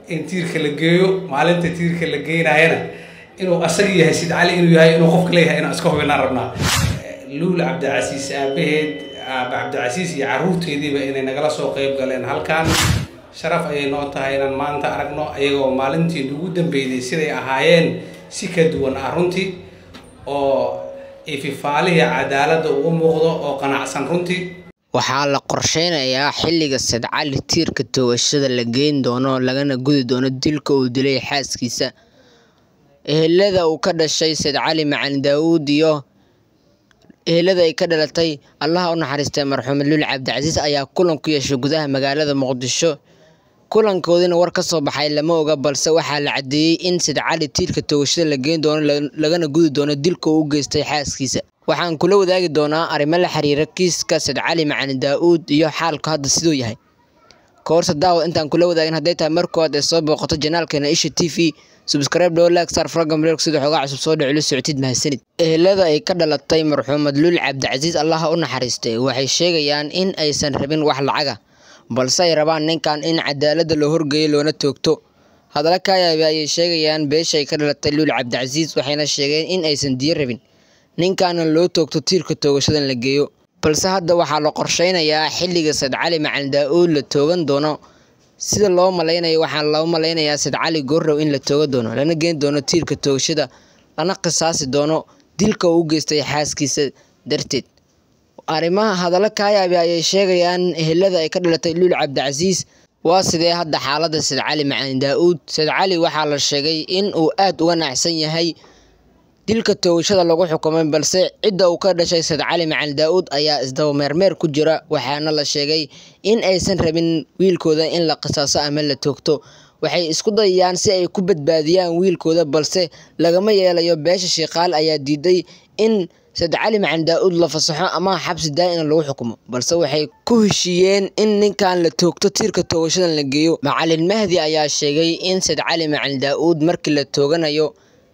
in tiirka la geeyo maalinta tiirka la geynayana inuu asaga yahay sid cali inuu yahay inuu qofka leeyahay inaan iska hubinaan rabnaa luul cabdicasiis aabaheed aaba cabdicasiis iyo caruurteediiba inay nagala soo qeyb galeen halkan sharaf ayay noo tahay inaan maanta aragno ayagoo maalintii ugu dambeeyday siday ahaayeen si ka duwan ah runtii oo ififaalihii cadaaladda ugu muuqdo oo qanacsan runtii waxaa la qorsheynayaa xilliga sadcali tiirka toogashada la geyn doono lagana gudi doono dilka uu dilay xaaskiisa ehelada uu ka dhashay sadcali macalin daawuud iyo ehelada ay ka dhalatay allaha u naxariistay marxuumed luul cabdicasiis ayaa kulan ku yeeshay gudaha magaalada muqdisho kulankoodina war ka soo baxay lama oga balse waxaa la caddeeyey in sadcali tiirka toogashada la geyn doono lagana gudi doono dilka uu u geystay xaaskiisa waxaan kula wadaagi doonaa arrimo la xiriira kiiska sadcali macalin daa-uud iyo xaalku hadda siduu yahay koorsa daawad intaan kula wadaagin hadday tahay markood ee soo booqato janaalkeena isha t v subscribe dhow like star frogam reerk sida xoogaa cusub soo dhicilo socotid mahadsanid ehelada ay ka dhalatay marxuumad luul cabdicasiis allaha u naxariistay waxay sheegayaan in aysan rabin wax lacaga balse ay rabaan ninkan in cadaaladda loo horgeeyo loona toogto hadalla kaayaabi ayay sheegayaan beesha ay ka dhalatay luul cabdicasiis waxayna sheegeen in aysan diyo rabin ninkaana loo toogto tiirka toogashadan la geeyo balse hadda waxaa la qorsheynayaa xilliga sadcali macalin daa-uud la toogan doono sida loo malaynayo waxaa loo malaynayaa sadcali goorrow in la tooga doono lana geyn doono tiirka toogashada lana qisaasi doono dilka uu u geystay xaaskiisa darteed arrimaha hadallo kaayaabi ayay sheegayaan ehelada ay ka dhalatay luul cabdicasiis waa sidee hadda xaaladda sadcali macalin daa-uud sadcali waxaa la sheegay in uu aada uga nacsan yahay dilka toogashada lagu xukumay balse cidda uu ka dhashay sadcali macalin daa-uud ayaa isdaba meermeer ku jira waxaana la sheegay in aysan rabin wiilkooda in la qisaaso ama la toogto waxay isku dayayaan si ay ku badbaadiyaan wiilkooda balse lagama yeelayo beesha shiikaal ayaa diiday in sadcali macalin daa-uud la fasaxo ama xabsi daa-ina lagu xukumo balse waxay ku heshiiyeen in ninkan la toogto tiirka toogashadan la geeyo macalin mahdi ayaa sheegay in sadcali macalin daa-uud markii la tooganayo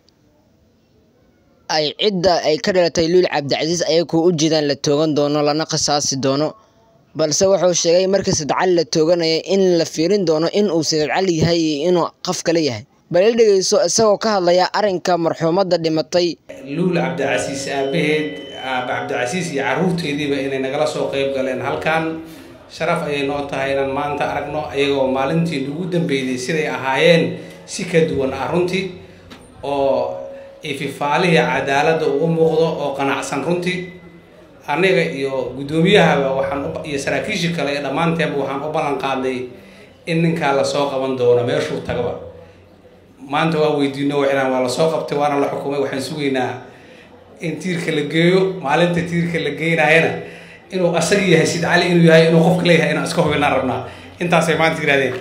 ay cidda ay ka dhalatay luul cabdicasiis ayagoo u jeedaan la toogan doono lana qisaasi doono balse wuxuu sheegay markii sadcali la tooganaya in la fiirin doono in uu sadcali yahay iyo inuu qof kale yahay bal i dhegeyso isagoo ka hadlaya arrinka marxuumadda dhimatay luul cabdicasiis aabaheed aaba cabdicasiis iyo caruurteediiba inay nagala soo qeyb galeen halkan sharaf ayay noo tahay inaan maanta aragno ayagoo maalintii ugu dambeeyday siday ahaayeen si ka duwan ah runtii oo ififaalihii cadaaladda ugu muuqdo oo qanacsan runtii aniga iyo guddoomiyahaba waxaan iyo saraakiishii kale ee dhammaanteenba waxaan u ballan qaadnay in ninkaa lasoo qaban doono meeshuu tagaba maanta waa weydiino waxaan waa lasoo qabtay waana la xukumay waxaan sugaynaa in tiirka la geeyo maalinta tiirka la geynayana inuu asaga yahay sid cali inuu yahay inuu qofka leeyahay inaan iska hubinaan rabnaa intaasay maanta yidhahdeen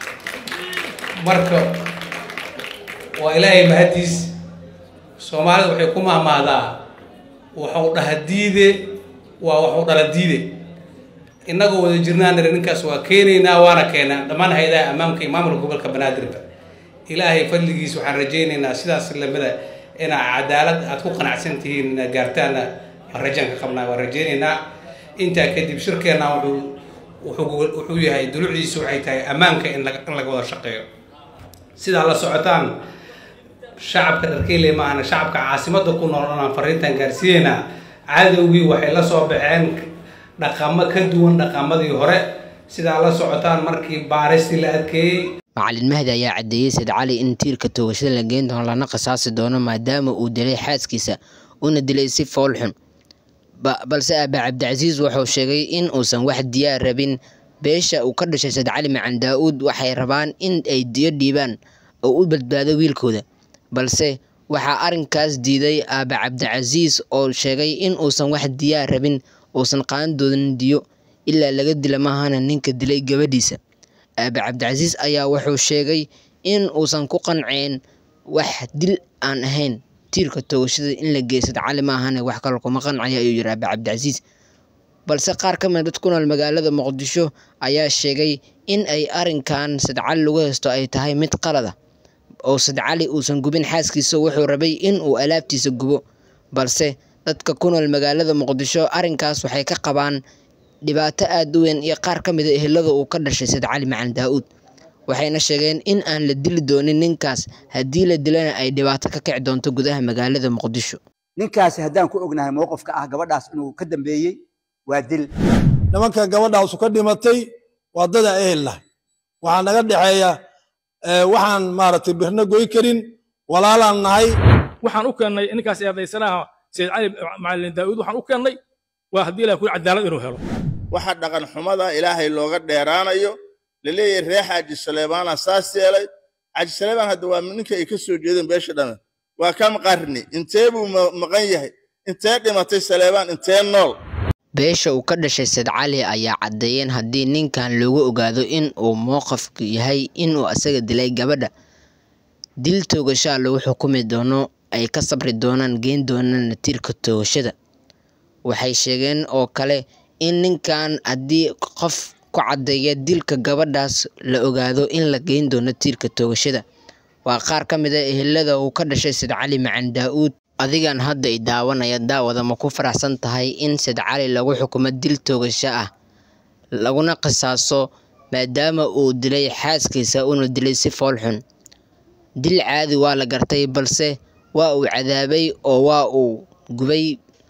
marka waa ilaahay mahadiis soomaalida waxay ku maamaadaa waxuu dhaha diide waa waxuu dhala diide innagoo wada jirnaanare ninkaas waa keenaynaa waana keenaa dhammaan hay-adaha ammaamka iyo maamulka gobolka banaadirba ilaahay fadligiis waxaan rajaynaynaa sidaas lamida inaa cadaalad aad ku qanacsan tihiin inaad gaartaana waan rajaan ka qabnaa waan rajaynaynaa intaa kadib shirkeenna wuxuu wuxuu yahay dulucdiisu waxay tahay ammaanka in in laga wada shaqeeyo sidaa la socotaan shacabka dharkeyle maahana shacabka caasimadda ku nool inaan fariintan gaarsiineynaa cadowgii waxay la soo baxeen dhaqamo ka duwan dhaqamadii hore sidaa la socotaan markii baaristii la adkeeyey macalin mahdi ayaa caddeeyey sadcali in tiirka toogashada la geyn doono lana qisaasi doono maadaama uu dilay xaaskiisa una dilay si fool xun balse aaba cabdicasiis wuxuu sheegay in uusan wax diyaar rabin beesha uu ka dhashay sadcali macalin daa-uud waxay rabaan in ay diyo dhiibaan oo u badbaado wiilkooda balse waxaa arrinkaas diiday aaba cabdicasiis oo sheegay in uusan wax diyaar rabin uusan qaadan doonin diyo ilaa laga dila maahana ninka dilay gabadhiisa aaba cabdicasiis ayaa wuxuu sheegay in uusan ku qanceen wax dil aan ahayn tiirka toogashada in la geeyo sadcali maahane wax kale kuma qancaya ayuu yiri aaba cabdicasiis balse qaar ka mid dad ku nool magaalada muqdisho ayaa sheegay in ay arrinkan sadcali lagu haysto ay tahay mid qalada oo sadcali uusan gubin xaaskiisa wuxuu rabay in uu alaabtiisa gubo balse dadka ku nool magaalada muqdisho arrinkaas waxay ka qabaan dhibaato aada u weyn iyo qaar ka mida ehelada uu ka dhashay sadcali macalin daa-uud waxayna sheegeen in aan la dili doonin ninkaas haddii la dilana ay dhibaato ka kici doonto gudaha magaalada muqdisho ninkaasi haddaan ku ognahay mowqifka ah gabadhaas inuu ka dambeeyey waa dil nimanka gabadhaasu ka dhimatay waa dada ehelna waxaa naga dhexeeya waxaan maaragtay birna goy karin walaalaan nahay waxaan u keennay ninkaas eedaysanaha sayid cali macalin daa'uud waxaan u keennay waa haddii ilahay kuli cadaalad inuu helo waxa dhaqan xumada ilaahay looga dheeraanayo laleeyahay ree xaaji saleebaana saas yeelay xaaji saleebaan hadda waa ninka ay ka soo jeedeen beesha dhame waa kam qarni intee buu maqan yahay intee dhimatay saleebaan intee nool beesha uu ka dhashay sayd cali ayaa caddeeyeen haddii ninkan loogu ogaado in uu mowqafku yahay inuu asaga dilay gabadha dil toogashaa lagu xukumi doono ay ka sabri doonaan geen doonaan tiirka toogashada waxay sheegeen oo kale in ninkan haddii qof ku caddeeya dilka gabadhaas la ogaado in la geyn doono tiirka toogashada waa qaar ka mid a ehelada uu ka dhashay sayd cali macan daa-uud adigan hadda i daawanaya daawada ma ku faraxsan tahay in sayd cali lagu xukumo dil toogasho ah laguna qisaaso maadaama uu dilay xaaskiisa uuna dilay si fool xun dil caadi waa la gartay balse waa uu cadaabay oo waa uu gubay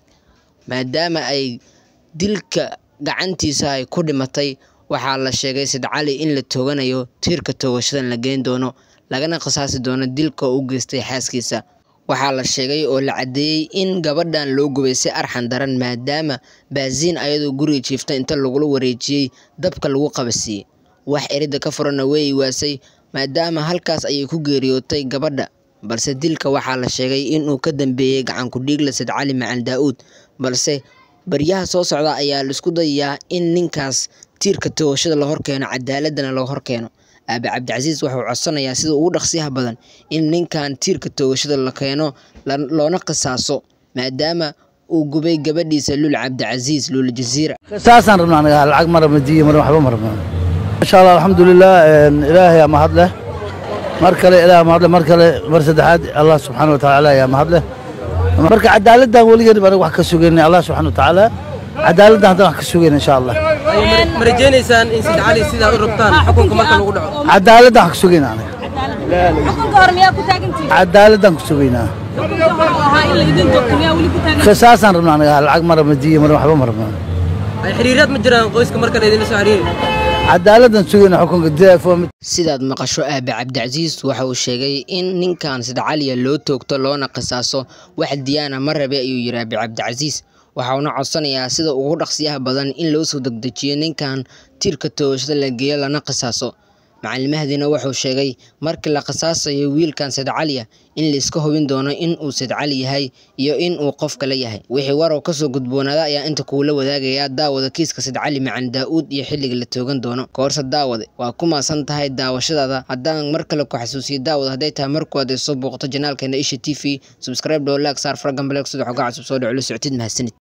maadaama ay dilka gacantiisa ay ku dhimatay waxaa la sheegay sayd cali in la tooganayo tiirka toogashadan la geyn doono lagana qisaasi doono dilka u geystay xaaskiisa waxaa la sheegay oo la caddeeyey in gabadhan loo gubay si arxan daran maadaama baasiin ayadoo guriga jiifta inta lagula wareejiyey dabka lagu qabasiiyey wax eridda ka furana wey waasay maadaama halkaas ayay ku geeriyootay gabadha balse dilka waxaa la sheegay inuu ka dambeeyey gacanku dhiigla sayd cali macan daa-uud balse baryaha soo socda ayaa laisku dayayaa in ninkaas tiirka toogashada la horkeeno cadaaladana loo horkeeno aabe cabdicasiis wuxuu codsanayaa sida ugu dhaqsiyaha badan in ninkan tiirka toogashada la keeno loona qisaaso maadaama uu gubay gabadhiisa lul cabdicasiis lul jasiira saasaan rabnaa anaga lacag ma rabna diya mar waxba ma rabna insha allah alxamdulilah ilaahay aa mahad leh mar kale ilaah mahad leh mar kale mar saddexaad allah subxaana wa tacaala ayaa mahad leh marka cadaaladdan weligeed anaga wax ka sugaynay allah subxaana wa tacaala cadaaladdan haddana wax ka sugayna insha allah ma rajaynaysaan in sayd cali sidaa u rabtaan xukunka marka lagu dhaco cadaaladdan wax ka sugayna anaga xukunka hore miyaa ku taagantihiin cadaaladdan ku sugaynaa xukunka wuxuu ahaa in la idin doogto miyaa weli ku taagan saasaan rabnaa anaga lacag ma rabna diya mar waxba ma rabna ay xiriiraad ma jiraan qoyska marka laydinla soo xiriiri cadaaladdan sugayna xukunka diafo sidaad maqasho aabe cabdicasiis waxa uu sheegay in ninkan sayd caliya loo toogto loona qisaaso wax diyaana ma rabe ayuu yidhi aabe cabdicasiis waxauna codsanayaa sida ugu dhaqsiyaha badan in loo soo degdejiyo ninkan tiirka toogashada la geeyo lana qisaaso macalin mahdina wuxuu sheegay markii la qisaasayo wiilkan sayd caliya in layska hubin doono in uu sayd cali yahay iyo in uu qof kale yahay wixii warow kasoo gudboonaada ayaa inta kuula wadaagayaa daawada kiiska sayd cali macan daa-uud iyo xilliga la toogan doono koorse daawade waa ku maasan tahay daawashadaada haddaan mar kale ku xasuusiyo daawad hadday tahay markuwaad ay soo booqato janaalkeena isha t v subscribe dhow laag saar faragan baleeg sida xogaa cusub soo dhaco la socotid mahadsanid